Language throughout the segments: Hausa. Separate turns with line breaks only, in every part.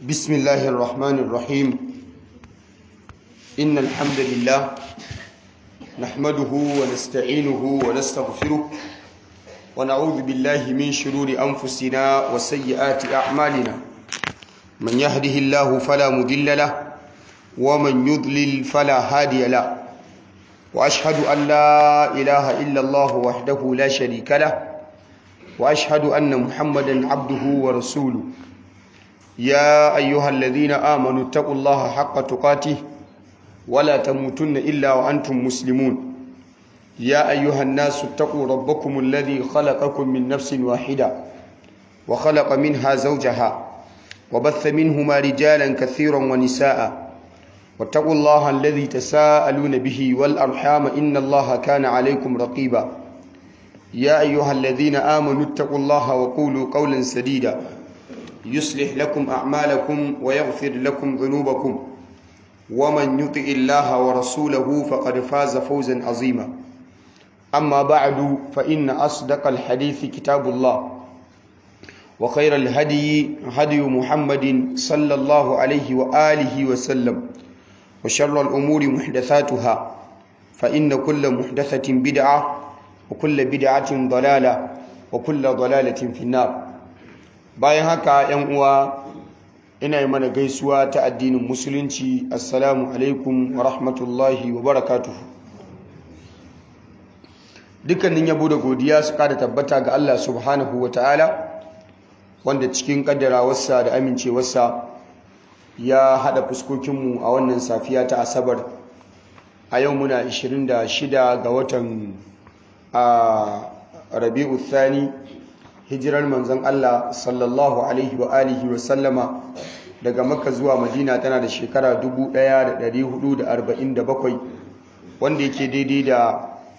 بسم الله الرحمن الرحيم إن الحمد لله نحمده ونستعينه ونستغفره ونعوذ بالله من شرور أنفسنا وسيئات أعمالنا من يهده الله فلا مضل له ومن يضلل فلا هادي له وأشهد أن لا إله إلا الله وحده لا شريك له وأشهد أن محمدا عبده ورسوله يا أيها الذين آمنوا اتقوا الله حق تقاته ولا تموتن إلا وأنتم مسلمون يا أيها الناس اتقوا ربكم الذي خلقكم من نفس واحدة وخلق منها زوجها وبث منهما رجالا كثيرا ونساء واتقوا الله الذي تساءلون به والأرحام إن الله كان عليكم رقيبا يا أيها الذين آمنوا اتقوا الله وقولوا قولا سديدا يصلح لكم أعمالكم ويغفر لكم ذنوبكم ومن يطع الله ورسوله فقد فاز فوزا عظيما أما بعد فإن أصدق الحديث كتاب الله وخير الهدي هدي محمد صلى الله عليه وآله وسلم وشر الأمور محدثاتها فإن كل محدثة بدعة وكل بدعة ضلالة وكل ضلالة في النار bayan haka yan uwa ina yi mana gaisuwa ta addinin musulunci assalamu alaikum wa rahmatullahi wa barakatuhu dukkanin yabo da godiya su kada tabbata ga Allah subhanahu wa ta'ala wanda cikin kaddarawarsa da amincewarsa ya hada fuskokinmu a wannan safiya ta asabar a yau muna 26 ga watan a rabi'u thani hijirar manzon Allah sallallahu alaihi wa alihi wa sallama daga makka zuwa madina tana da shekara 1447 wanda yake daidai da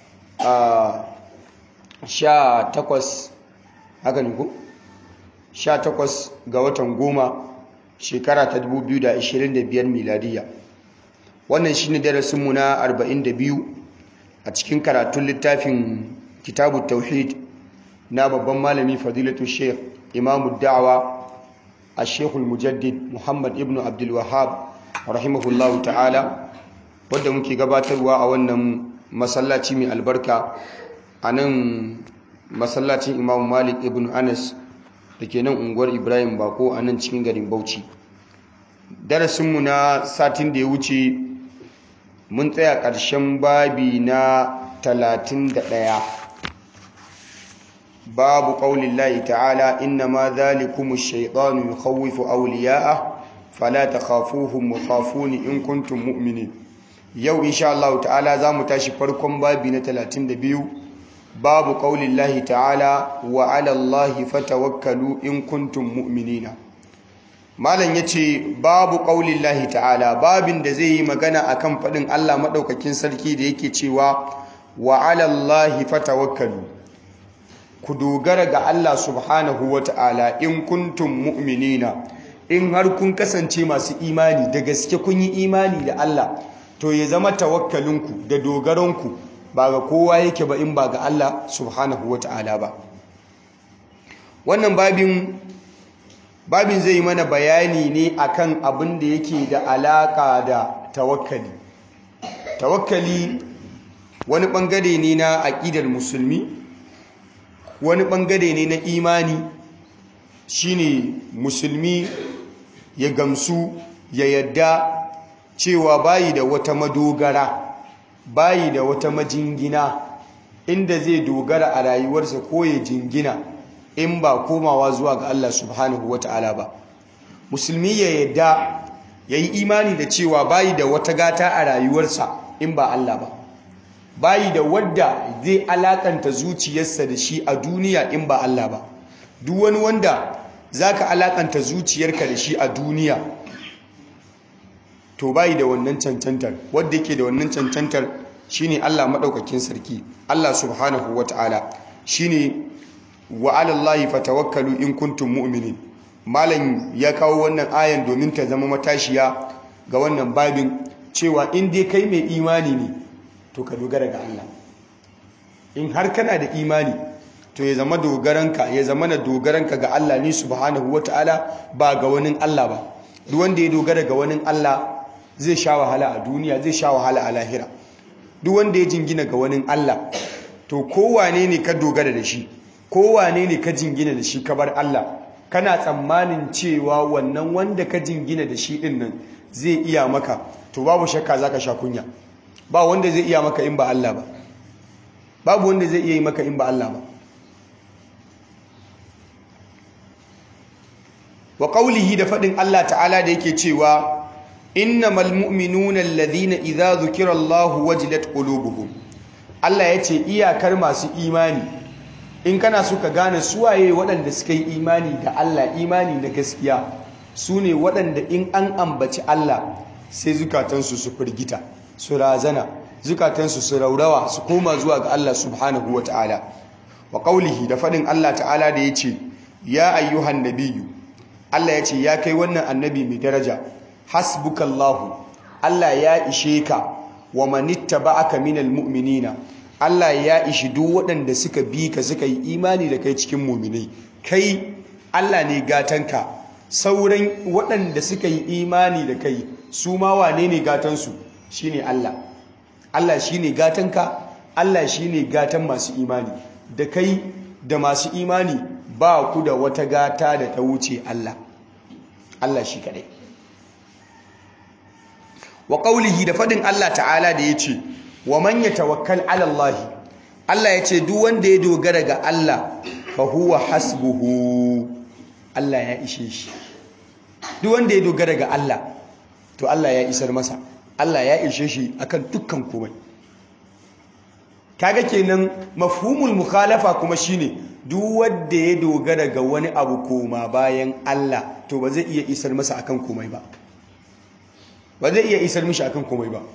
sha takwas haka ne ku? sha takwas ga watan goma shekara ta 2025 miladiya wannan shi ne darasinmu na 42 a cikin karatun littafin kitabu tauhid na babban malami fadilatu sheikh imamu da'awa a sheikhul mujaddid muhammad ibn abdulwahab rahimahullahu ta'ala wadda muke gabatarwa a wannan masallaci mai albarka a nan masallacin imamu malik ibn anas da ke nan unguwar ibrahim bako a nan cikin garin bauchi darasinmu na satin da ya wuce mun tsaya ƙarshen babi na 31 babu ƙaunin layi ta'ala inna ma zalikumu shaidanu ya khawifu auliya'a fala ta khafuhun mukhafuni in kuntum mu'mini yau insha Allah ta'ala za mu tashi farkon babi na 32 babu ƙaunin lahi ta'ala wa alallahi fatawakkalu in kuntum mu'minina malam ya ce babu ƙaunin lahi ta'ala babin da zai yi magana akan faɗin Allah maɗaukakin sarki da yake cewa wa alallahi fatawakkalu ku dogara ga Allah subhanahu wa ta'ala in kuntum mu'minina in har kun kasance masu imani da gaske kun yi imani da Allah to ya zama tawakkalinku da dogaronku ba ga kowa yake ba in ba ga Allah subhanahu wa ta'ala ba wannan babin babin zai mana bayani ne akan abin da yake da alaka da tawakkali tawakkali wani bangare ne na aƙidar musulmi wani bangare ne na imani shine musulmi ya gamsu ya yadda cewa bayi da wata madogara bayi da wata majingina inda zai dogara a rayuwarsa ko ya jingina in ba komawa zuwa ga Allah subhanahu wata'ala ba musulmi ya yadda ya yi imani da cewa bayi da wata gata a rayuwarsa in ba Allah ba bayi da wadda zai alakanta zuciyarsa da shi a duniya in ba Allah ba duk wani wanda zaka alakanta zuciyarka da shi a duniya to bayi da wannan cancantar wadda yake da wannan cancantar shine Allah madaukakin sarki Allah subhanahu wataala shine wa 'alallahi fatawakkalu in kuntum mu'minin malam ya kawo wannan ayan domin ta zama matashiya ga wannan babin cewa in dai kai mai imani ne to ka dogara ga Allah in har kana da imani to ya zama dogaranka ya zama na dogaranka ga Allah ne subhanahu wataala ba ga wani Allah ba duk wanda ya dogara ga wani Allah zai sha wahala a duniya zai sha wahala a lahira duk wanda ya jingina ga wani Allah to kowane ne ka dogara da shi kowane ne ka jingina da shi ka bar Allah kana tsammanin cewa wannan wanda ka jingina da shi din nan zai iya maka to babu shakka zaka sha kunya ba wanda zai iya maka in ba Allah ba babu wanda zai iya yi maka in ba Allah ba wa qawlihi da fadin Allah ta'ala da yake cewa innamal mu'minuna alladhina idza dhukira Allahu wajilat qulubuhum Allah yace iyakar masu imani in kana so ka gane suwaye waɗanda suka yi imani da Allah imani na gaskiya su ne waɗanda in an ambaci Allah sai zukatansu su firgita su razana zukatansu su raurawa su koma zuwa ga Allah subhanahu wa ta'ala wa qawlihi da faɗin Allah ta'ala da yace ya ayyuhan nabiyyu Allah yace ya kai wannan annabi mai daraja hasbukallahu Allah ya ishe ka wa manittaba'aka minal mu'minina Allah ya ishi duk waɗanda suka bi ka suka yi imani da kai cikin muminai kai Allah ne gatanka sauran waɗanda suka yi imani da kai su ma wane ne gatansu shine Allah Allah shine gatanka Allah shine gatan masu imani da kai da masu imani ba ku da wata gata da ta wuce Allah Allah shi kadai wa qaulihi da fadin Allah ta'ala da yace wa man yatawakkal ala Allah Allah yace duk wanda ya dogara ga Allah fa huwa hasbuhu Allah ya ishe shi duk wanda ya dogara ga Allah to Allah ya isar masa Allah ya ishe shi akan dukkan komai kaga kenan mafhumul mukhalafa kuma shine duk wanda ya dogara ga wani abu koma bayan Allah to ba zai iya isar masa akan komai ba ba zai iya isar mishi akan komai ba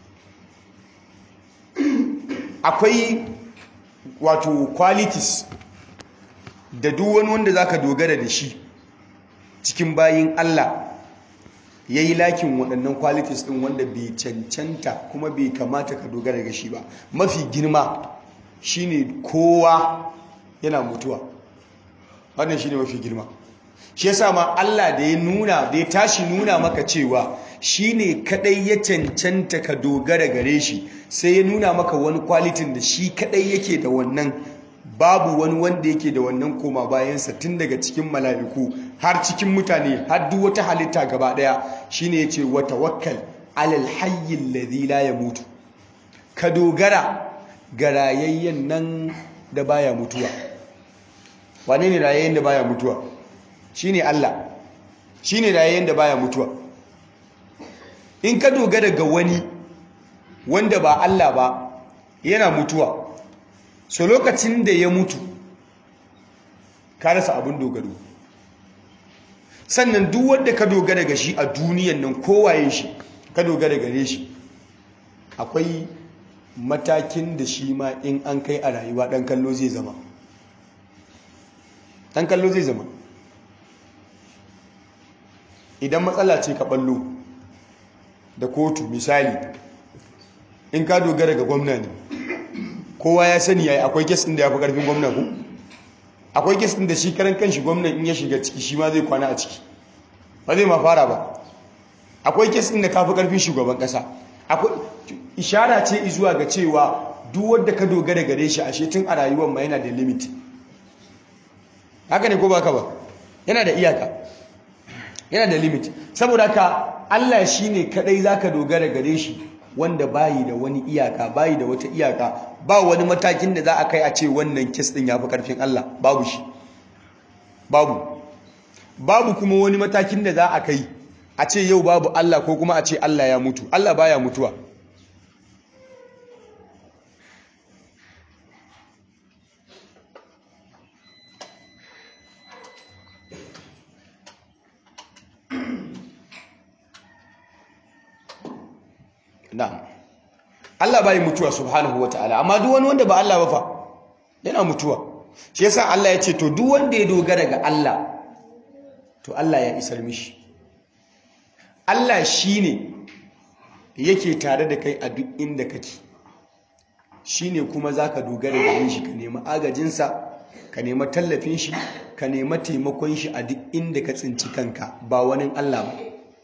akwai wato qualities da duk wani wanda zaka dogara da shi cikin bayin Allah yayi lakin waɗannan qualities ɗin wanda bai cancanta kuma bai kamata ka dogara ga shi ba mafi girma shine kowa yana mutuwa wannan shine mafi girma shi yasa ma Allah da ya nuna da ya tashi nuna maka cewa shine kadai ya cancanta ka dogara gare shi sai ya nuna maka wani kwalitin da shi kadai yake da wannan babu wani wanda yake da wannan koma bayansa tun daga cikin mala'iku har cikin mutane har duk wata halitta gaba daya shine yace wa tawakkal alal hayy alladhi la yamutu ka dogara ga rayayyen nan da baya mutuwa wane ne rayayyen da baya mutuwa shine Allah shine rayayyen da baya mutuwa in ka dogara ga wani wanda ba Allah ba yana mutuwa so lokacin da ya mutu ka rasa abin dogaro sannan duk wanda ka dogara ga shi a duniyan nan kowaye shi ka dogara gare shi akwai matakin da shi ma in an kai a rayuwa dan kallo zai zama dan kallo zai zama idan matsala ce ka ballo da kotu misali in ka dogara ga gwamna ne kowa ya sani yayi akwai kes din da yafi karfin gwamna ko akwai kes din da shi karan kanshi gwamnan in ya shiga ciki shi ma zai kwana a ciki ba zai ma fara ba akwai kes din da kafi karfin shugaban kasa akwai ishara ce zuwa ga cewa duk wanda ka dogara gare shi ashe tun a rayuwar ma yana da limit haka ne ko baka ba yana da iyaka yana da limit saboda ka Allah shine kadai zaka dogara gare shi wanda bayi da wani iyaka bayi da wata iyaka ba wani matakin da za a kai a ce wannan kes din yafi karfin Allah babu shi babu babu kuma wani matakin da za a kai a ce yau babu Allah ko kuma a ce Allah ya mutu Allah baya mutuwa na'am Allah bai mutuwa subhanahu wataala amma duk wani wanda ba Allah ba fa yana mutuwa shi yasa Allah ya ce to duk wanda ya dogara ga Allah to Allah ya isar mishi Allah shine yake tare da kai a duk inda kake shine kuma zaka dogara da shi ka nemi agajin sa ka nemi tallafin shi ka nemi taimakon shi a duk inda ka tsinci kanka ba wani Allah ba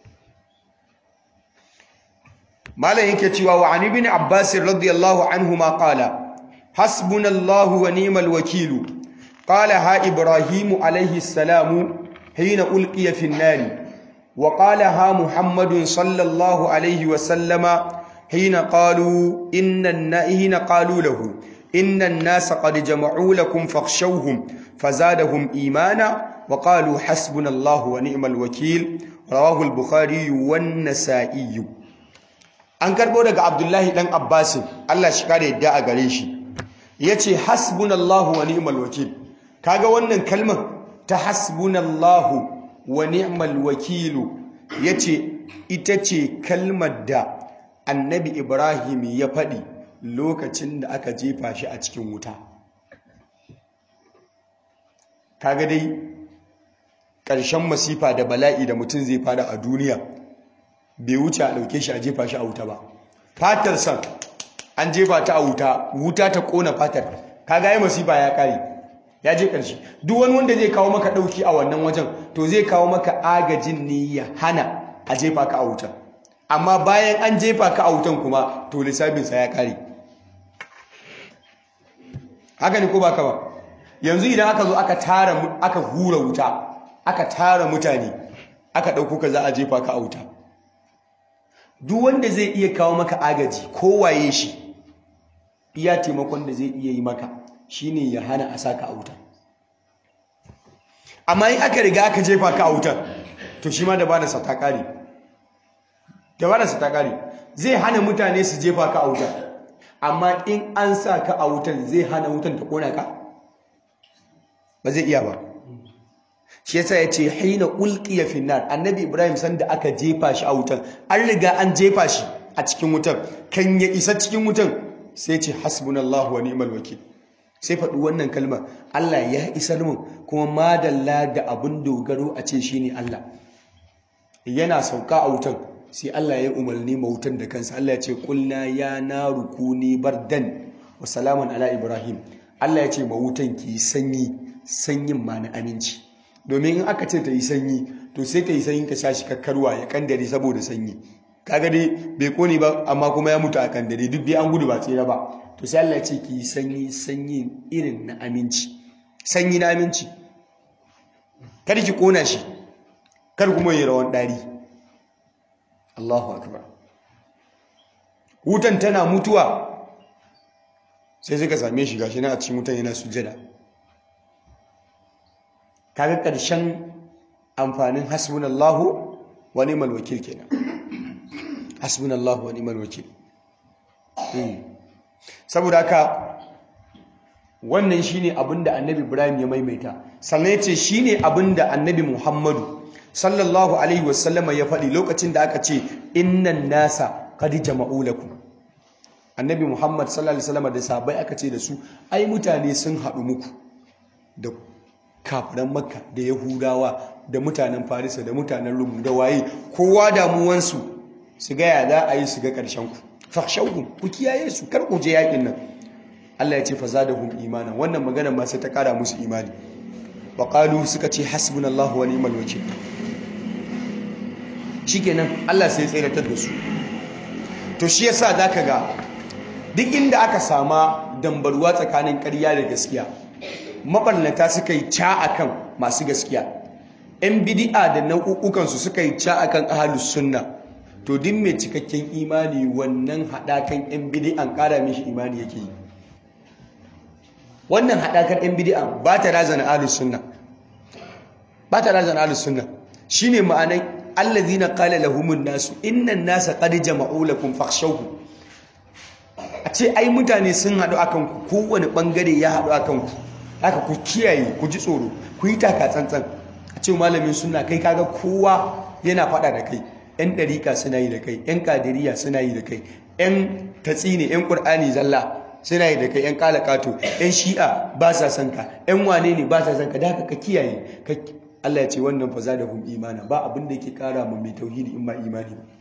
malam yake cewa wa an ibn abbas radiyallahu anhu ma qala hasbunallahu wa ni'mal wakilu qala ha ibrahim alayhi salamu hina ulqiya fi an-nar wa qala ha muhammadun sallallahu alayhi wa sallama hina qalu inna hina qalu lahu inna an-nasa qad jama'u lakum fakhshawhum fazadahum imana wa qalu hasbunallahu wa ni'mal wakil rawahu al-bukhari wan nasa'i an karbo daga abdullahi dan abbasin Allah shi kare yadda a gare shi yace hasbunallahu wa ni'mal wakil kaga wannan kalmar ta hasbunallahu wa ni'mal wakil yace ita ce kalmar da annabi ibrahim ya faɗi lokacin da aka jefa shi a cikin wuta kaga dai ƙarshen masifa da bala'i da mutum zai fada a duniya bai wuce a ɗauke shi a jefa shi a wuta ba fatar san an jefa ta a wuta wuta ta ƙona fatar kaga yi masifa ya ƙare ya je ƙarshe duk wani wanda zai kawo maka ɗauki a wannan wajen to zai kawo maka agajin ne ya hana a jefa ka a wuta amma bayan an jefa ka a wutan kuma to lissafinsa ya ƙare haka ne ko ba ka ba yanzu idan aka zo aka tara aka hura wuta aka tara mutane aka ɗauko ka za a jefa ka a wuta duk wanda zai iya kawo maka agaji kowaye shi iya taimakon da zai iya yi maka shine ya hana a saka a wuta amma in aka riga aka jefa ka a wutar to shi ma dabararsa ta ƙare dabararsa ta ƙare zai hana mutane su jefa ka a wutar amma in an sa ka a wutar zai hana wutan ta ƙona ka ba zai iya ba shi yasa ya ce haina ulqiya finnar annabi ibrahim sanda aka jefa shi a wutan an riga an jefa shi a cikin wutan kan ya isa cikin wutan sai ce hasbunallahu wa ni'mal wakil sai faɗi wannan kalmar Allah ya isar mun kuma madalla da abin dogaro a ce shine Allah yana sauka a wutan sai Allah ya umarni ma wutan da kansa Allah ya ce kulna ya naru kuni bardan wa salaman ala ibrahim Allah ya ce ma wutan ki sanyi sanyin ma na aminci domin in aka ce ta yi sanyi to sai ta yi sanyi ka sha shi kakkarwa ya kandare saboda sanyi kaga dai bai kone ba amma kuma ya mutu a kandare duk dai an gudu ba tsira ba to sai Allah ya ce ki yi sanyi sanyi irin na aminci sanyi na aminci kar ki kona shi kar kuma yi rawan dari Allahu akbar wutan tana mutuwa sai suka same shi gashi na a cikin wutan yana sujjada kaga ƙarshen amfanin hasbunallahu wa ni'mal wakil kenan hasbunallahu wa ni'mal wakil saboda haka wannan shine abinda annabi Ibrahim ya maimaita sannan yace shine abinda annabi Muhammadu sallallahu alaihi wasallama ya faɗi lokacin da aka ce innan nasa qad jama'u lakum annabi Muhammad sallallahu alaihi wasallama da sahabbai aka ce da su ai mutane sun haɗu muku da kafiran makka da yahudawa da mutanen farisa da mutanen rum da waye kowa damuwansu su ga ya za a yi su ga ƙarshen ku fakhshawhum ku kiyaye su kar ku je yakin nan Allah ya ce fa zadahum imanan wannan magana ma sai ta kara musu imani wa qalu suka ce hasbunallahu wa ni'mal wakeel shikenan Allah sai ya tsiratar da su to shi yasa zaka ga duk inda aka sama dambarwa tsakanin ƙarya da gaskiya mabarnata suka yi ca akan masu gaskiya yan bidi'a da nau'ukansu suka yi ca akan ahalus sunna to din mai cikakken imani wannan haɗakan yan bidi'an ƙara mishi imani yake yi wannan haɗakar yan bidi'an ba ta razana ahalus sunna ba ta razana ahalus sunna shine ma'anar allazina qala lahumun nasu innan nasa qad jama'u lakum fakhshawhum a ce ai mutane sun haɗu akan ku kowane ɓangare ya haɗu akan ku haka ku kiyaye ku ji tsoro ku yi taka tsantsan a ce malamin suna kai kaga kowa yana faɗa da kai yan ɗarika suna yi da kai yan kadiriya suna yi da kai yan tatsine yan ƙur'ani zalla suna yi da kai yan kalakato yan shi'a ba sa son ka yan wane ne ba sa son ka da haka ka kiyaye Allah ya ce wannan fa za da hum imana ba abin da yake kara mu mai tauhidi in ba imani ba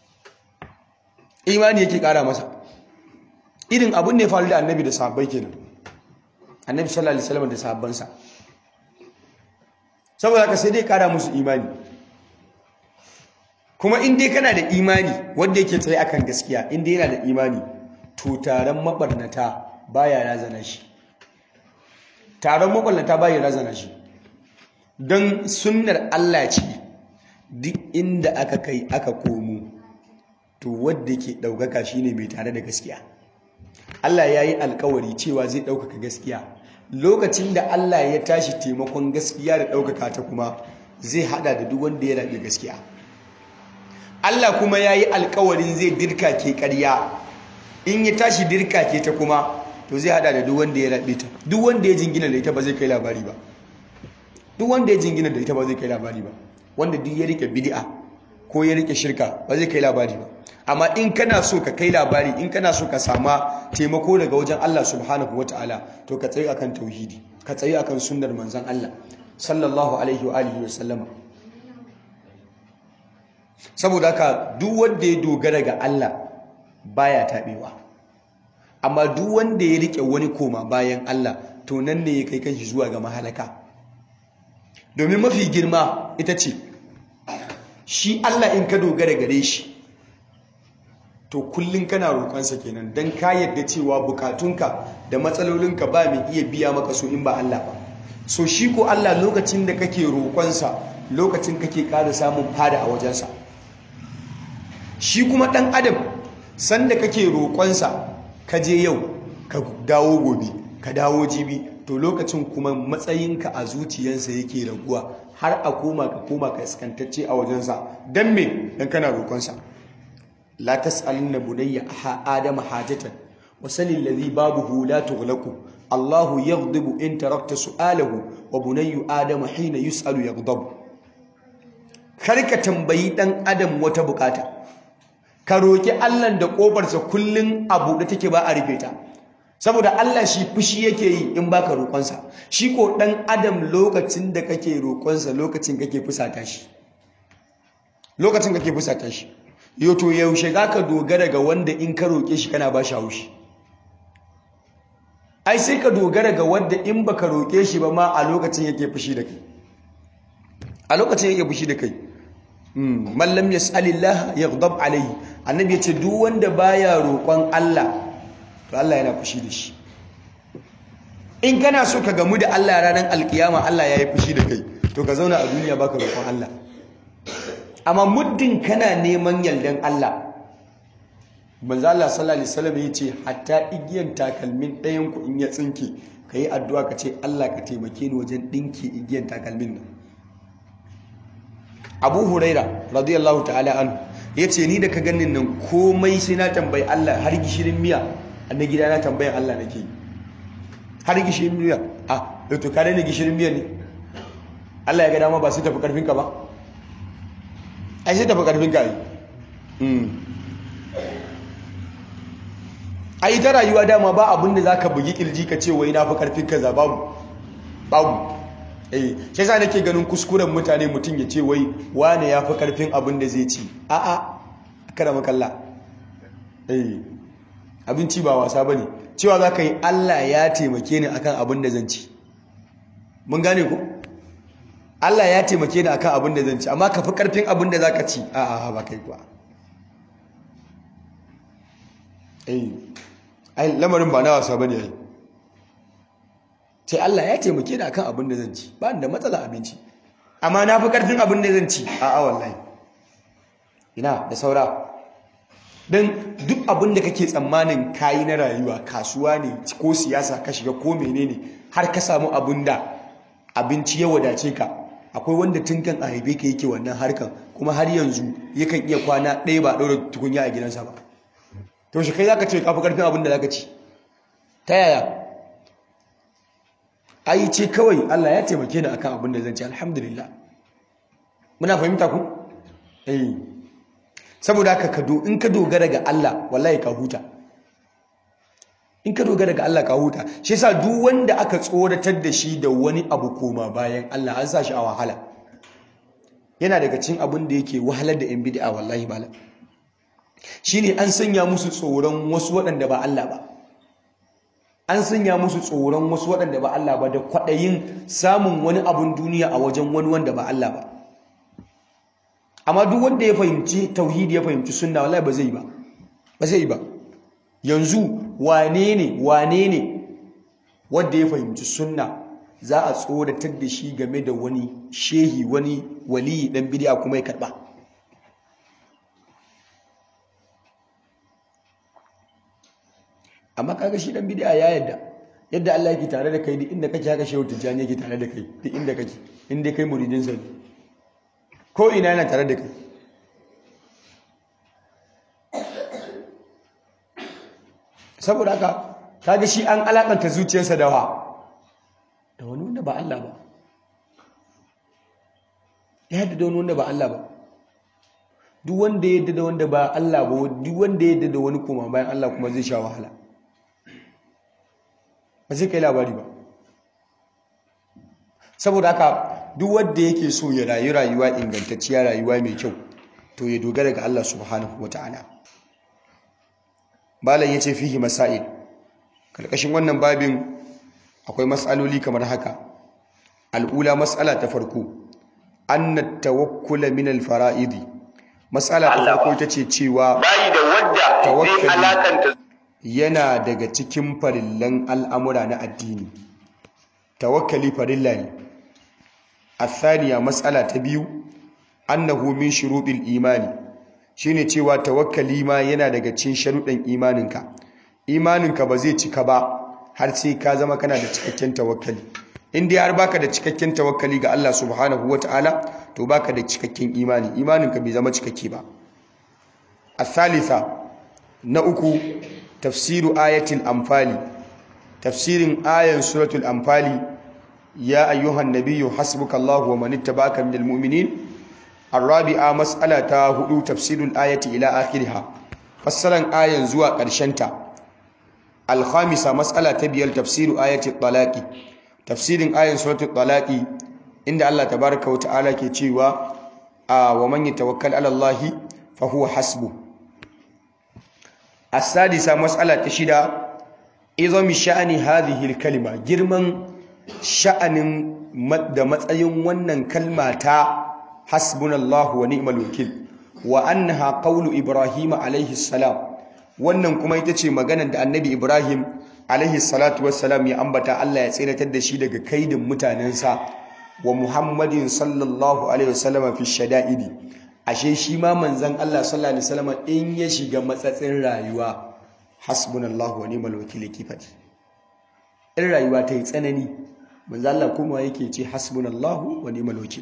imani yake kara masa irin abin ne faru da annabi da sahabbai kenan annabi sallallahu alaihi wasallam da sahabbansa saboda haka sai dai kara musu imani kuma in dai kana da imani wanda yake tsaye akan gaskiya in dai yana da imani to taron mabarnata baya razana shi taron mabarnata baya razana shi don sunnar Allah ce duk inda aka kai aka komo to wadda ke ɗaukaka shine mai tare da gaskiya Allah ya yi alkawari cewa zai ɗaukaka gaskiya lokacin da Allah ya tashi taimakon gaskiya da ɗaukaka ta kuma zai hada da duk wanda ya raɓe gaskiya Allah kuma ya yi alkawarin zai dirka ke ƙarya in ya tashi dirka ke ta kuma to zai hada da duk wanda ya raɓe ta duk wanda ya jingina da ita ba zai kai labari ba duk wanda ya jingina da ita ba zai kai labari ba wanda duk ya rike bid'a ko ya rike shirka ba zai kai labari ba amma in kana so ka kai labari in kana so ka sama taimako daga wajen Allah subhanahu wataala to ka tsaye akan tauhidi ka tsaye akan sunnar manzon Allah sallallahu alaihi wa alihi wa sallama saboda haka duk wanda ya dogara ga Allah baya tabewa amma duk wanda ya rike wani koma bayan Allah to nan ne ya kai kanshi zuwa ga mahalaka domin mafi girma ita ce shi Allah in ka dogara gare shi to kullum kana roƙonsa kenan don ka yadda cewa bukatunka da matsalolinka ba mai iya biya maka so in ba Allah ba so shi ko Allah lokacin da kake roƙonsa lokacin kake ƙara samun fada a wajensa shi kuma ɗan adam sanda kake roƙonsa ka je yau ka dawo gobe ka dawo jibi to lokacin kuma matsayinka a zuciyarsa yake raguwa har a koma ka koma ka iskantacce a wajensa don me don kana roƙonsa la tas'alinna bunayya aha adama hajatan wa salil ladhi babuhu la tughlaqu Allahu yaghdibu in tarakta su'alahu wa bunayyu adama hina yus'alu yaghdabu karka tambayi dan adam wata bukata ka roki Allah da kofarsa kullun abu da take ba a rufe ta saboda Allah shi fushi yake yi in baka roƙonsa shi ko dan adam lokacin da kake roƙonsa lokacin kake fusata shi lokacin kake fusata shi yau to yaushe zaka dogara ga wanda in ka roƙe shi kana ba shi haushi ai sai ka dogara ga wanda in baka roƙe shi ba ma a lokacin yake fushi da kai a lokacin yake fushi da kai man lam yas'alillah yaghdab alayhi annabi yace duk wanda baya roƙon Allah to Allah yana fushi da shi in kana so ka gamu da Allah ranar alkiyama Allah ya yi fushi da kai to ka zauna a duniya baka roƙon Allah amma muddin kana neman yardan Allah manzo Allah sallallahu alaihi wasallam yace hatta igiyan takalmin ɗayan ku in ya tsinke kai addu'a ka ce Allah ka taimake ni wajen dinki igiyan takalmin nan Abu Huraira radiyallahu ta'ala anhu yace ni da ka ganin nan komai sai na tambayi Allah har gishirin miya na gida na tambayan Allah nake har gishirin miya a to kare ne gishirin miya ne Allah ya ga dama ba sai tafi karfin ka ba ai sai tafi karfin ka yi ai ta rayuwa dama ba abin da zaka bugi kirji ka ce wai na fi karfin kaza babu babu eh sai sa nake ganin kuskuren mutane mutum ya ce wai wane ya fi karfin abin da zai ci a a kada makalla eh abinci ba wasa bane cewa zaka yi Allah ya taimake ni akan abin da zan ci mun gane ko Allah ya taimake ni akan abin da zan ci amma ka fi karfin abin da zaka ci a a ba kai kuwa eh ai lamarin ba na wasa bane ai sai Allah ya taimake ni akan abin da zan ci ba da matsala abinci amma na fi karfin abin da zan ci a a wallahi ina da saura dan duk abin da kake tsammanin kayi na rayuwa kasuwa ne ko siyasa ka shiga ko menene har ka samu abin da abinci ya wadace ka akwai wanda tun kan a haife ka yake wannan harkan kuma har yanzu yakan iya kwana ɗaya ba ɗaura tukunya a gidansa ba to shi kai zaka ce kafi karfin abin da zaka ci ta yaya ai ce kawai Allah ya taimake ni akan abin da zan ci alhamdulillah muna fahimta ku eh saboda haka ka in ka dogara ga Allah wallahi ka huta in ka dogara ga Allah ka huta shi yasa duk wanda aka tsoratar da shi da wani abu koma bayan Allah an sa shi a wahala yana daga cikin abin da yake wahalar da yan bid'a wallahi malam shine an sanya musu tsoron wasu waɗanda ba Allah ba an sanya musu tsoron wasu waɗanda ba Allah ba da kwaɗayin samun wani abun duniya a wajen wani wanda ba Allah ba amma duk wanda ya fahimci tauhidi ya fahimci sunna wallahi ba zai ba ba zai ba yanzu wane ne wane ne wanda ya fahimci sunna za a tsoratar da shi game da wani shehi wani waliyi dan bid'a kuma ya karba amma kaga shi dan bid'a ya yadda yadda Allah yake tare da kai duk inda kake haka shehu tijjani yake tare da kai duk inda kake inda kai muridin sa ko ina yana tare da kai saboda haka kaga shi an alakanta zuciyarsa da wa da wani wanda ba Allah ba ya yadda da wani wanda ba Allah ba duk wanda ya yadda da wanda ba Allah ba duk wanda ya yadda da wani kuma bayan Allah kuma zai sha wahala ba zai kai labari ba saboda haka duk wanda yake so ya rayu rayuwa ingantacciya rayuwa mai kyau to ya dogara ga Allah subhanahu wata'ala malam yace fihi masail karkashin wannan babin akwai mas'aloli kamar haka al'ula mas'ala ta farko anna tawakkula min al-fara'idi mas'ala ta farko tace cewa
bayi da wadda zai alakanta
yana daga cikin farillan al'amura na addini tawakkali farilla ne athaniya matsala ta biyu annahu min shuruɗin imani shine cewa tawakkali ma yana daga cikin sharuɗin imaninka imaninka ba zai cika ba har sai ka zama kana da cikakken tawakkali in dai har baka da cikakken tawakkali ga Allah subhanahu wataala to baka da cikakken imani imaninka bai zama cikakke ba athalitha na uku tafsiru ayatul amfali tafsirin ayan suratul amfali ya ayyuhan nabiyyu hasbukallahu wa man ittaba'aka minal mu'minin arabi'a mas'alata hudu tafsirul ayati ila akhiriha fassaran ayan zuwa ƙarshen ta alkhamisa mas'ala ta biyar tafsiru ayati talaqi tafsirin ayan suratul talaqi inda Allah tabaaraka wa ta'ala ke cewa wa man yatawakkal 'ala Allah fa huwa hasbuh السادسة مسألة تشيدا إذا شأن هذه الكلمة جرمان شأن مد متأين ونن كلمة حسبنا الله ونعم الوكيل وأنها قول إبراهيم عليه السلام wannan kuma ita ce maganar da annabi Ibrahim alaihi salatu wassalam ya ambata Allah ya tsiratar da shi daga kaidin mutanensa wa Muhammadin sallallahu alaihi wasallam fi shada'idi ashe shi ma manzan Allah sallallahu alaihi wasallam in ya shiga matsatsin rayuwa hasbunallahu wa ni'mal wakil yake fadi in rayuwa ta yi tsanani manzan Allah kuma yake ce hasbunallahu wa ni'mal wakil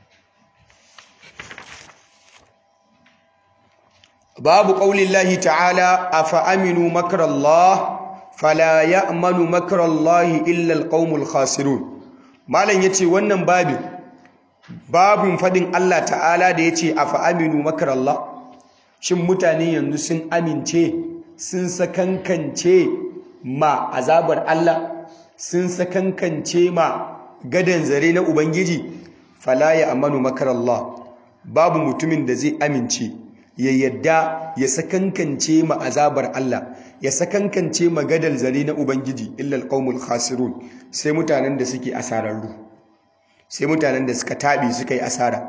babu qaulillahi ta'ala afa aminu makrallah fala ya'manu makrallahi illa alqaumul khasirun malam yace wannan babin babin fadin Allah ta'ala da ya ce a fa'aminu makarallah shin mutane yanzu sun amince sun sakankance ma azabar Allah sun sakankance ma gadan zare na Ubangiji fala ya amanu makarallah babu mutumin da zai amince ya yadda ya sakankance ma azabar Allah ya sakankance ma gadan zare na Ubangiji illal qaumul khasirun sai mutanen da suke asararru sai mutanen da suka taɓi suka yi asara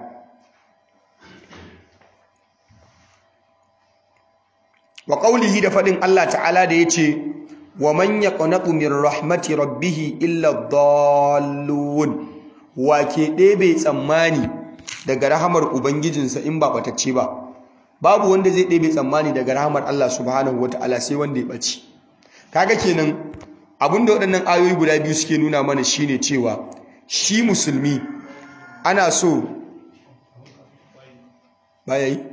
wa ƙaulihi da faɗin Allah ta'ala da ya ce wa man yaqnatu min rahmati rabbih illa dallun wa ke ɗebe tsammani daga rahamar ubangijinsa in ba batacce ba babu wanda zai ɗebe tsammani daga rahamar Allah subhanahu wata'ala sai wanda ya ɓaci kaga kenan abinda waɗannan ayoyi guda biyu suke nuna mana shine cewa shi musulmi ana so baya yi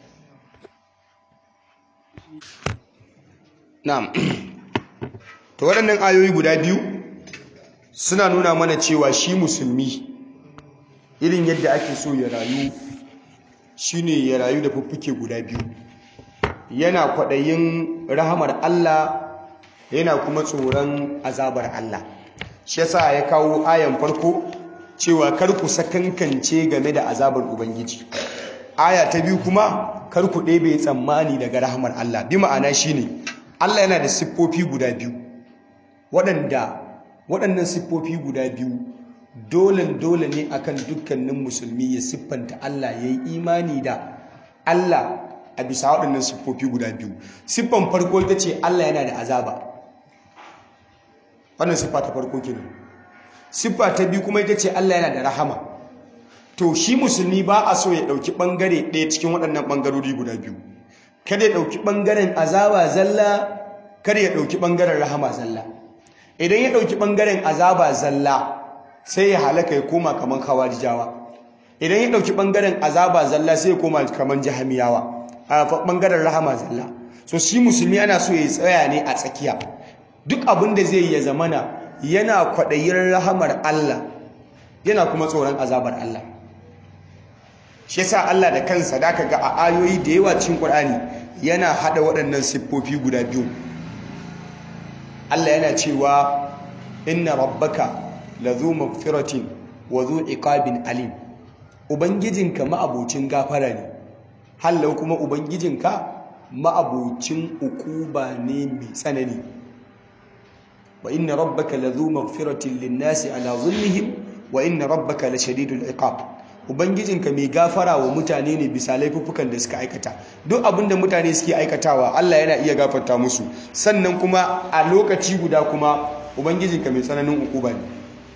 na'am to waɗannan ayoyi guda biyu suna nuna mana cewa shi musulmi irin yadda ake so ya rayu shine ya rayu da fuffuke guda biyu yana kwaɗayin rahamar Allah yana kuma tsoron azabar Allah shi yasa ya kawo ayan farko cewa kar ku sakankance game da azabar ubangiji aya ta biyu kuma kar ku ɗebe tsammani daga rahamar Allah bi ma'ana shine Allah yana da siffofi guda biyu waɗanda waɗannan siffofi guda biyu dole dole ne akan dukkanin musulmi ya siffanta Allah ya yi imani da Allah a bisa waɗannan siffofi guda biyu siffan farko ita ce Allah yana da azaba wannan siffa ta farko kenan siffa ta biyu kuma ita ce Allah yana da rahama to shi musulmi ba a so ya ɗauki ɓangare ɗaya cikin waɗannan ɓangarori guda biyu kada ya ɗauki ɓangaren azaba zalla kada ya ɗauki ɓangaren rahama zalla idan ya ɗauki ɓangaren azaba zalla sai ya halaka ya koma kamar kawarijawa idan ya ɗauki ɓangaren azaba zalla sai ya koma kamar jahamiyawa a ɓangaren rahama zalla so shi musulmi ana so ya tsaya ne a tsakiya duk abin da zai ya zamana yana kwaɗayin rahamar Allah yana kuma tsoron azabar Allah shi yasa Allah da kansa da ga a ayoyi da yawa cikin Qur'ani yana hada waɗannan siffofi guda biyu Allah yana cewa inna rabbaka lazu maghfiratin wa zu iqabin alim ubangijinka ma'abocin gafara ne hallau kuma ubangijinka ma'abocin ukuba ne mai tsanani wa inna rabbaka lazu maghfiratin lin-nasi ala zulmihim wa inna rabbaka lashadidul iqab ubangijinka mai gafara wa mutane ne bisa laifuffukan da suka aikata duk abinda mutane suke aikatawa Allah yana iya gafarta musu sannan kuma a lokaci guda kuma ubangijinka mai tsananin ukuba ne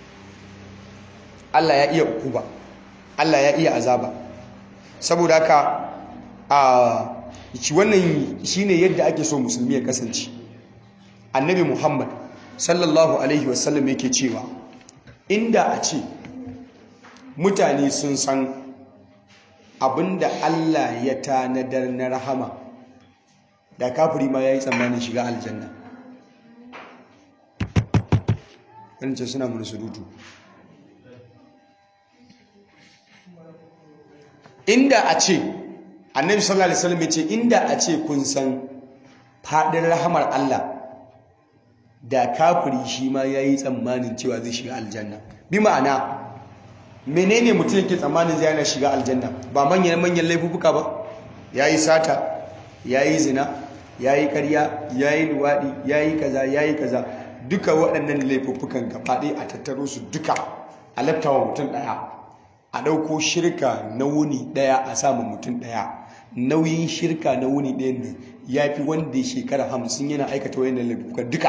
Allah ya iya ukuba Allah ya iya azaba saboda haka a wannan shine yadda ake so musulmi ya kasance annabi Muhammad sallallahu alaihi wasallam yake cewa inda a ce mutane sun san abinda Allah ya tanadar na rahama da kafiri ma ya yi tsammanin shiga aljanna ce suna mun surutu inda a ce annabi sallallahu alaihi wasallam ya ce inda a ce kun san fadin rahamar Allah da kafiri shi ma ya yi tsammanin cewa zai shiga aljanna bi ma'ana menene mutum yake tsammanin zai yana shiga aljanna ba manyan manyan laifuka ba yayi sata yayi zina yayi karya yayi luwadi yayi kaza yayi kaza duka waɗannan laifukan gabaɗaya a tattaro su duka a laftawa mutum ɗaya a ɗauko shirka na wuni ɗaya a samun mutum ɗaya nauyin shirka na wuni ɗaya ne ya fi wanda ya shekara hamsin yana aikata wayannan laifukan duka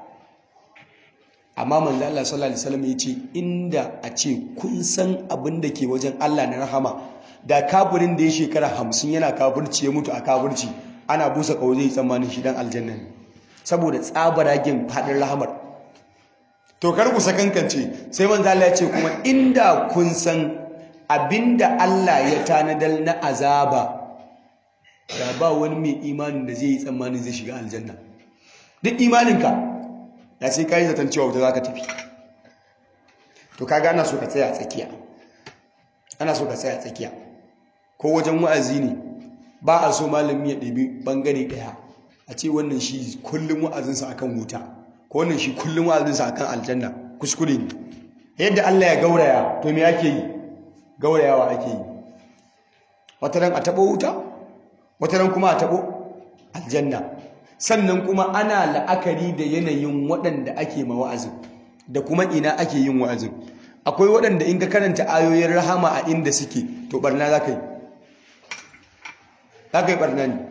amma manzo Allah sallallahu alaihi wasallam yace inda a ce kun san abin da ke wajen Allah na rahama da kafirin da ya shekara 50 yana kafirci ya mutu a kafirci ana busa kawo zai tsammanin shi dan aljanna ne saboda tsabaragen fadin rahamar to kar ku sakankance sai manzo Allah ya ce kuma inda kun san abinda Allah ya tanadar na azaba da ba wani mai imanin da zai yi tsammanin zai shiga aljanna duk imaninka da sai ka yi zaton cewa wuta za ka tafi to kaga ana so ka tsaya a tsakiya ana so ka tsaya a tsakiya ko wajen wa'azi ne ba a so malami ya ɗabi ɓangare ɗaya a ce wannan shi kullum wa'azinsa akan wuta ko wannan shi kullum wa'azinsa akan aljanna kuskure ne yadda Allah ya gauraya to me ake yi gaurayawa ake yi wata ran a taɓo wuta wata ran kuma a taɓo aljanna sannan kuma ana la'akari da yanayin waɗanda ake ma wa'azin da kuma ina ake yin wa'azin akwai waɗanda in ka karanta ayoyin rahama a inda suke to barna za ka yi za ka yi barna ne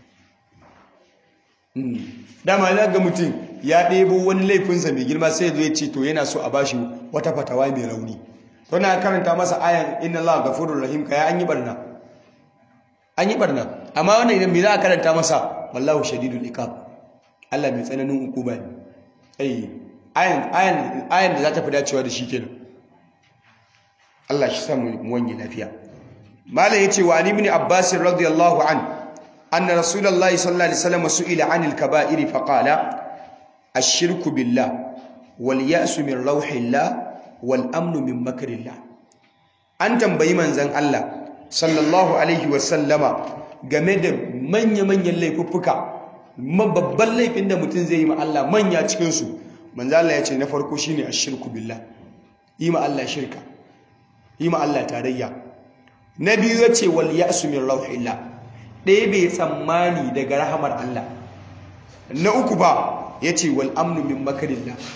dama na ga mutum ya ɗebo wani laifinsa mai girma sai zo ya ce to yana so a bashi wata fatawa mai rauni to na karanta masa ayan inna Allah gafurur rahim ka ya an yi barna an yi barna amma wannan idan me za a karanta masa wallahu shadidul iqab Allah mai tsananin hukuma ne ai ayan ayan ayan da za ta fi dacewa da shi kenan Allah shi samu wani lafiya malai yace wa ali ibn abbas radiyallahu an anna rasulullahi sallallahu alaihi wasallam su'ila anil kaba'iri fa qala ash-shirku billah wal ya'su min rauhillah wal amnu min makrillah an tambayi manzon Allah sallallahu alaihi wasallama game da manya-manyan laifuffuka babban laifin da mutum zai yi ma Allah manya cikinsu manzo Allah ya ce na farko shine ashirku billah yi ma Allah shirka yi ma Allah tarayya na biyu ya ce wal ya'su min rauhillah ɗaya bai tsammani daga rahamar Allah na uku ba ya ce wal amnu min makarillah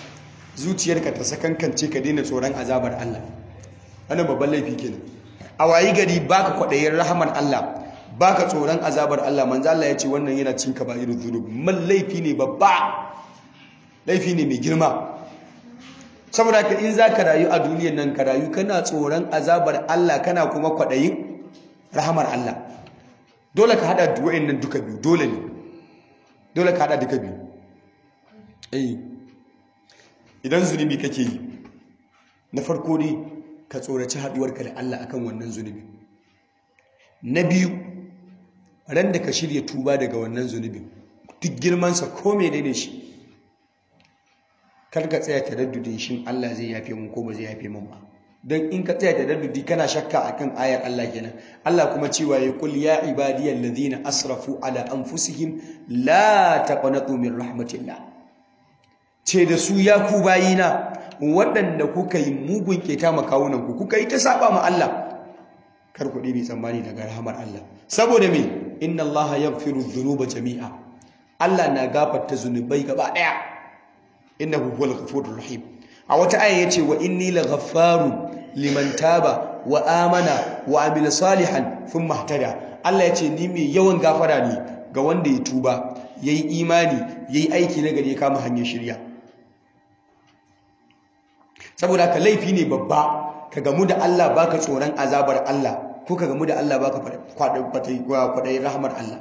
zuciyarka ta sakankance ka daina tsoron azabar Allah wannan babban laifi kenan a wayi gari baka kwaɗayin rahamar Allah baka tsoron azabar Allah manzo Allah ya ce wannan yana cin kaba'irul dhunub man laifi ne babba laifi ne mai girma saboda ka in zaka rayu a duniyar nan ka rayu kana tsoron azabar Allah kana kuma kwaɗayin rahamar Allah dole ka hada nan duka biyu dole ne dole ka hada duka biyu eh idan zunubi kake yi na farko ne ka tsoraci haduwarka da Allah akan wannan zunubi na biyu ran da ka shirya tuba daga wannan zunubin duk girmansa ko menene shi kar ka tsaya taraddudin shin Allah zai yafe mun ko ba zai yafe mun ba don in ka tsaya taraddudi kana shakka akan ayar Allah kenan Allah kuma cewa ya kul ya ibadiyal ladina asrafu ala anfusihim la taqnatu min rahmatillah ce da su ya ku bayina waɗanda kuka yi mugun keta makawunan ku kuka yi ta saba ma Allah kar ku ɗibi tsammani daga rahamar Allah saboda me inna Allah yaghfiru dhunuba jami'a Allah na gafarta zunubai gaba ɗaya innahu huwal ghafurur rahim a wata aya yace wa inni laghaffaru liman taba wa amana wa amila salihan thumma ihtada Allah yace ni mai yawan gafara ne ga wanda ya tuba yayi imani yayi aiki na gari ya kama hanyar shirya saboda ka laifi ne babba ka gamu da Allah baka tsoron azabar Allah ko ka gamu da Allah baka kwaɗayi rahmar Allah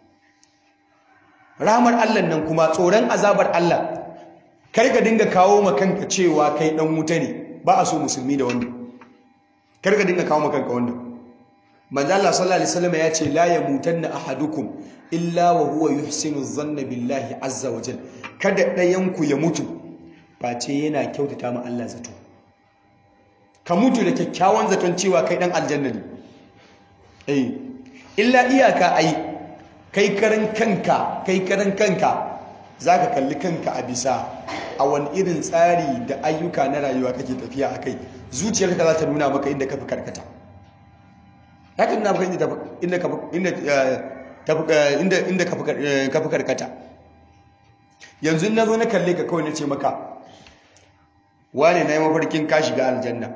rahmar Allah nan kuma tsoron azabar Allah kar ka dinga kawo ma kanka cewa kai dan wuta ne ba a so musulmi da wannan kar ka dinga kawo ma kanka wannan manzo Allah sallallahu alaihi wasallam ya ce la yamutanna ahadukum illa wa huwa yuhsinu dhanna billahi azza wa jalla kada ɗayan ku ya mutu face yana kyautata ma Allah zato ka mutu da kyakkyawan zaton cewa kai dan aljanna ne eh illa iyaka ai kai karan kanka kai karan kanka zaka kalli kanka a bisa a wani irin tsari da ayyuka na rayuwa kake tafiya akai zuciyarka za ta nuna maka inda ka fi karkata haka nuna maka inda inda inda inda inda ka fi karkata yanzu na zo na kalle ka kawai na ce maka wane na yi mafarkin ka shiga aljanna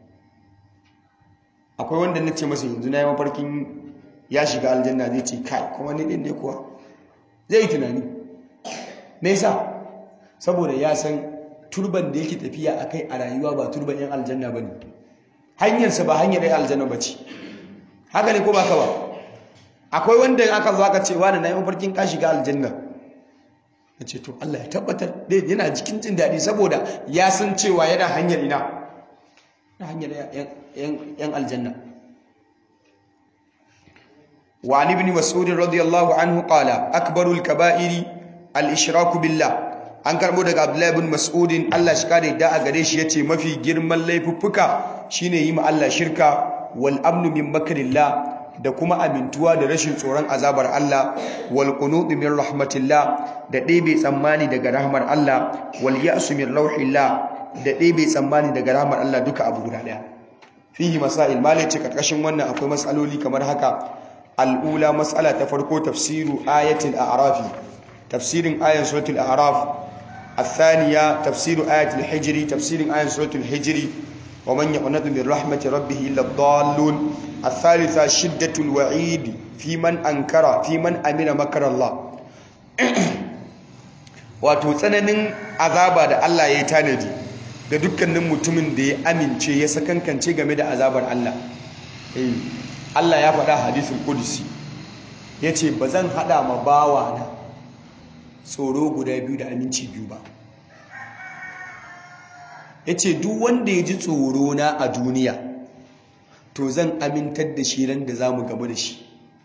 akwai wanda na ce masa yanzu na yi mafarkin ya shiga aljanna zai ce kai kuma ni ɗin ne kuwa zai yi tunani me yasa saboda ya san turban da yake tafiya a kai a rayuwa ba turban yan aljanna ba ne hanyarsa ba hanyar yan aljanna ba ce haka ne ko ba ka ba akwai wanda aka zo aka ce wani na yi mafarkin ka shiga aljanna ya ce to Allah ya tabbatar dai yana jikin jin daɗi saboda ya san cewa yana hanyar ina na hanyar yan aljanna wa an ibn mas'ud radiyallahu anhu qala akbarul kaba'iri al-ishraku billah an karbo daga abdullahi ibn mas'ud Allah shi kare da a gare shi yace mafi girman laifuffuka shine yi ma Allah shirka wal amnu min makrillah da kuma amintuwa da rashin tsoron azabar Allah wal qunutu min rahmatillah da ɗebe tsammani daga rahmar Allah wal ya'su min rauhillah da ɗebe tsammani daga rahmar Allah duka abu guda ɗaya fihi masail malai ce karkashin wannan akwai matsaloli kamar haka al'ula matsala ta farko tafsiru ayatul a'rafi tafsirin ayan suratul a'raf الثانية تفسير آية الحجر تفسير آية سورة الحجر ومن يقنط من رحمة ربه إلا الضالون الثالثة شدة الوعيد في من أنكر في من أمن مكر الله wato tsananin azaba da Allah ya yi tanadi ga dukkanin mutumin da ya amince ya sakankance game da azabar Allah Allah ya faɗa hadisul qudsi yace bazan hada ma bawa na tsoro guda biyu da aminci biyu ba yace duk wanda ya ji tsoro na a duniya to zan amintar da shi ran da zamu gamu da shi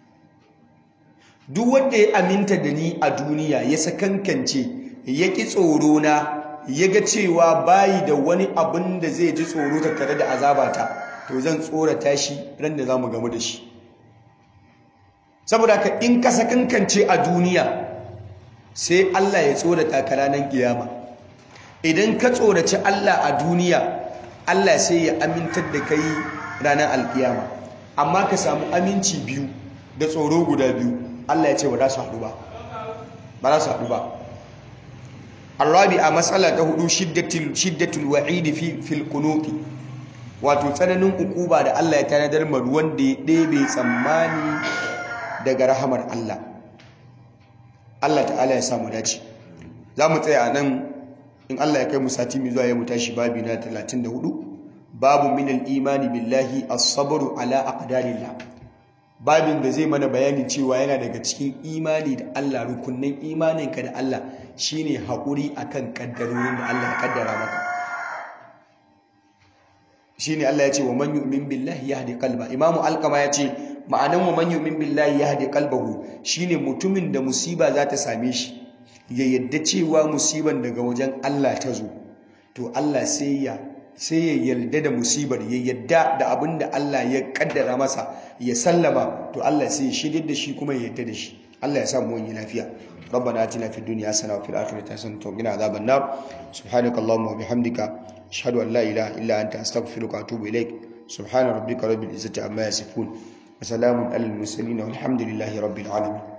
duk wanda ya aminta da ni a duniya ya sakankance ya ƙi tsoro na ya ga cewa bayi da wani abin da zai ji tsoro tattare da azabata to zan tsorata shi ran da za mu gamu da shi saboda ka in ka sakankance a duniya sai Allah ya tsorata ka ranar kiyama idan ka tsoraci Allah a duniya Allah sai ya amintar da kai ranar alkiyama amma ka samu aminci biyu da tsoro guda biyu Allah ya ce ba za su haɗu ba ba za su haɗu ba arabi a matsala ta hudu shiddatul shiddatul wa'idi fi fil qunuti wato tsananin ukuba da Allah ya tanadar ma wanda ya ɗebe tsammani daga rahamar Allah Allah ta'ala ya samu dace za mu tsaya a nan in Allah ya kai mu sati mai zuwa ya mu tashi babi na 34 babu min al-imani billahi as-sabru ala aqdarillah babin da zai mana bayani cewa yana daga cikin imani da Allah rukunnan imaninka da Allah shine haƙuri akan kaddarorin da Allah ya kaddara maka shine Allah ya ce wa man yu'min billahi yahdi qalba imamu alqama ya ce ma'anan wa man yu'min billahi yahdi qalbahu shine mutumin da musiba za ta same shi ya yadda cewa musiban daga wajen Allah ta zo to Allah sai ya sai ya yarda da musibar ya yadda da abin da Allah ya kaddara masa ya sallama to Allah sai ya shirye da shi kuma ya yarda da shi Allah ya samu wani lafiya ربنا آتنا في الدنيا حسنة وفي الآخرة حسنة وقنا عذاب النار سبحانك اللهم وبحمدك أشهد أن لا إله إلا أنت أستغفرك وأتوب إليك سبحان ربك رب العزة عما يصفون وسلام على المرسلين والحمد لله رب العالمين